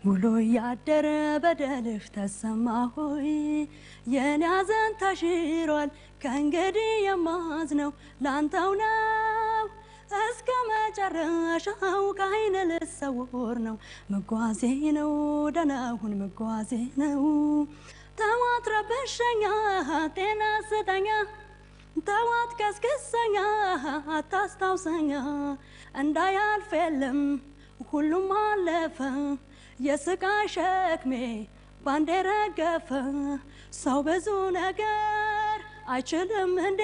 ውሎ ያደረ በደልህ ተሰማ ሆይ የኔ ሐዘን ተሽሯል ከእንግዲህ የማዝነው ላንተው ነው እስከ መጨረሻው ከዓይን ልሰውር ነው መጓዜ ነው ደህናሁን መጓዜ ነው ተዋት ረብሸኛ ጤና ስጠኛ ተዋት ቀስቅሰኛ አታስታውሰኛ እንዳያልፍ የለም ሁሉም አለፈ የስቃይ ሸክሜ ባንዴ ረገፈ ሰው ብዙ ነገር አይችልም እንዴ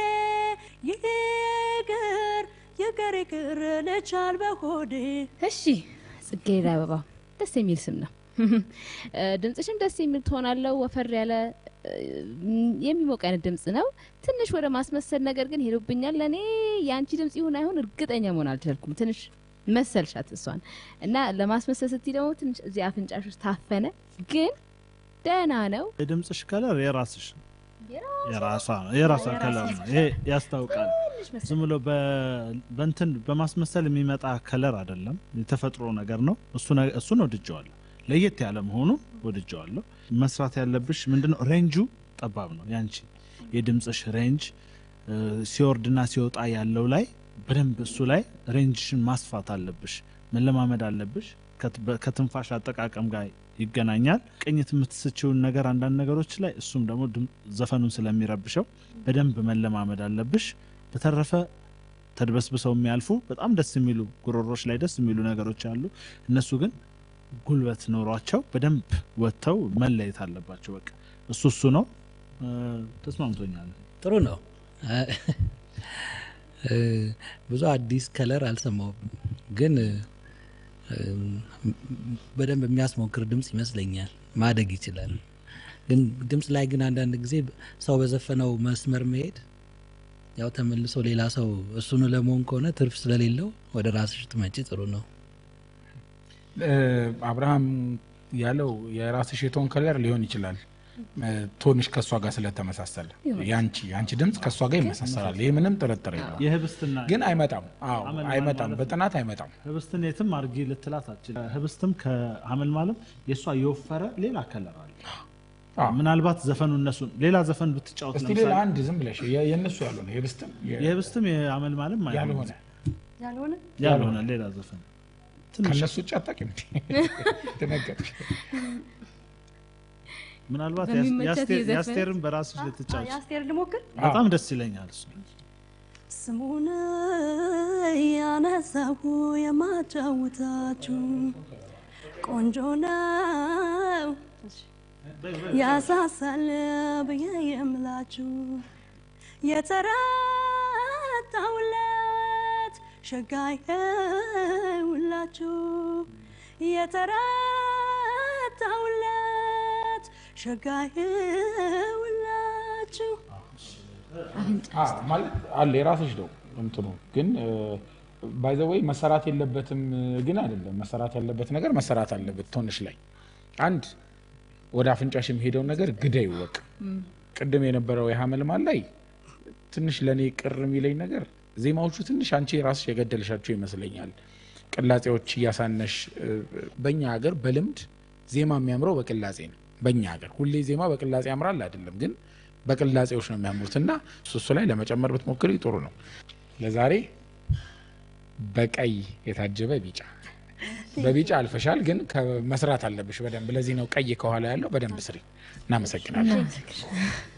ይቅር ይቅር ይቅር ልቻል በሆዴ እሺ ጽጌረዳ አበባ ደስ የሚል ስም ነው። ድምጽሽም ደስ የሚል ትሆናለው። ወፈር ያለ የሚሞቅ አይነት ድምጽ ነው። ትንሽ ወደ ማስመሰል ነገር ግን ሄዶብኛል። ለእኔ የአንቺ ድምጽ ይሁን አይሁን እርግጠኛ መሆን አልቻልኩም። ትንሽ መሰልሻት እሷን እና ለማስመሰል ስትይ ደግሞ ትንሽ እዚህ አፍንጫሽ ውስጥ ታፈነ፣ ግን ደህና ነው። የድምፅሽ ከለር የራስሽ ነው። የራሷ ነው የራሷ ከለር ነው። ይሄ ያስታውቃል። ዝም ብሎ በ- በእንትን በማስመሰል የሚመጣ ከለር አይደለም፣ የተፈጥሮ ነገር ነው። እሱ ነ- እሱን ወድጀዋለሁ። ለየት ያለ መሆኑ ወድጀዋለሁ። መስራት ያለብሽ ምንድነው? ሬንጁ ጠባብ ነው ያንቺ የድምፅሽ ሬንጅ እ፣ ሲወርድና ሲወጣ ያለው ላይ በደንብ እሱ ላይ ሬንጅሽን ማስፋት አለብሽ፣ መለማመድ አለብሽ። ከት- በ- ከትንፋሽ አጠቃቀም ጋር ይገናኛል። ቅኝት የምትስችውን ነገር አንዳንድ ነገሮች ላይ እሱም ደግሞ ድም- ዘፈኑን ስለሚረብሸው በደንብ መለማመድ አለብሽ። በተረፈ ተድበስብሰው የሚያልፉ በጣም ደስ የሚሉ ጉሮሮች ላይ ደስ የሚሉ ነገሮች አሉ። እነሱ ግን ጉልበት ኖሯቸው በደንብ ወጥተው መለየት አለባቸው። በቃ እሱ እሱ ነው። እ፣ ተስማምቶኛል። ጥሩ ነው። እ፣ ብዙ አዲስ ከለር አልሰማሁም፣ ግን እ፣ በደንብ የሚያስሞክር ድምፅ ይመስለኛል። ማደግ ይችላል። ግን ድምፅ ላይ ግን አንዳንድ ጊዜ ሰው በዘፈነው መስመር መሄድ ያው ተመልሶ ሌላ ሰው እሱኑ ለመሆን ከሆነ ትርፍ ስለሌለው ወደ ራስሽ ትመጪ ጥሩ ነው። እ፣ አብርሃም ያለው የራስሽ የቶን ከለር ሊሆን ይችላል እ፣ ቶንሽ ከእሷ ጋር ስለተመሳሰለ ያንቺ ያንቺ ድምፅ ከእሷ ጋር ይመሳሰላል። ይህ ምንም ጥርጥር የለውም። የህብስትና ግን አይመጣም። አዎ አመልማል አይመጣም። ማለት ነው። በጥናት አይመጣም። ህብስትን የትም አርጊ ልትላት አትችልም። ህብስትም ከሀመል ማለም የእሷ የወፈረ ሌላ ከለር አለ። አዎ። ምናልባት ዘፈኑ እነሱን ሌላ ዘፈን ብትጫወት እስቲ ሌላ ለምሳሌ አንድ ዝም ብለሽ የ- የእነሱ ያልሆነ የብስትም የ- የህብስትም የሀመል ማለም ያልሆነ ያልሆነ ያልሆነ ሌላ ዘፈን ትንሽ ከእነሱ ውጭ አታውቂም እንዴ? ደነገጥሽ። ምናልባት በሚመቻት የአስቴር- የዘፈን- የአስቴርን በራስሽ ልትጫወች የአስቴር ልሞክር በጣም ደስ ይለኛል እሱ ስሙን ያነሳሁ የማጫውታችሁ ቆንጆ ነው ያሳሳል ብዬ የምላችሁ የተረታውለት ሸጋይ ሁላችሁ የተረታውለት ሸጋይ ሁላችሁ አዎ፣ ማለት አለ የራስሽ ነው እንትኑ ግን ባይዘወይ መሰራት የለበትም ግን አይደለም። መሰራት ያለበት ነገር መሰራት አለበት። ቶንሽ ላይ አንድ ወደ አፍንጫሽ የሚሄደውን ነገር ግዳ ይወቅ። ቅድም የነበረው የሀመልማል ላይ ትንሽ ለእኔ ቅር የሚለኝ ነገር ዜማዎቹ ትንሽ አንቺ የራስሽ የገደልሻቸው ይመስለኛል። ቅላጼዎች እያሳነሽ እ፣ በእኛ ሀገር በልምድ ዜማ የሚያምረው በቅላጼ ነው። በእኛ ሀገር ሁሌ ዜማ በቅላጼ ያምራል አይደለም፣ ግን በቅላጼዎች ነው የሚያምሩት እና እሱ እሱ ላይ ለመጨመር ብትሞክሪ ጥሩ ነው። ለዛሬ በቀይ የታጀበ ቢጫ በቢጫ አልፈሻል፣ ግን ከመስራት አለብሽ በደንብ። ለዚህ ነው ቀይ ከኋላ ያለው። በደንብ ስሪ። እናመሰግናለን።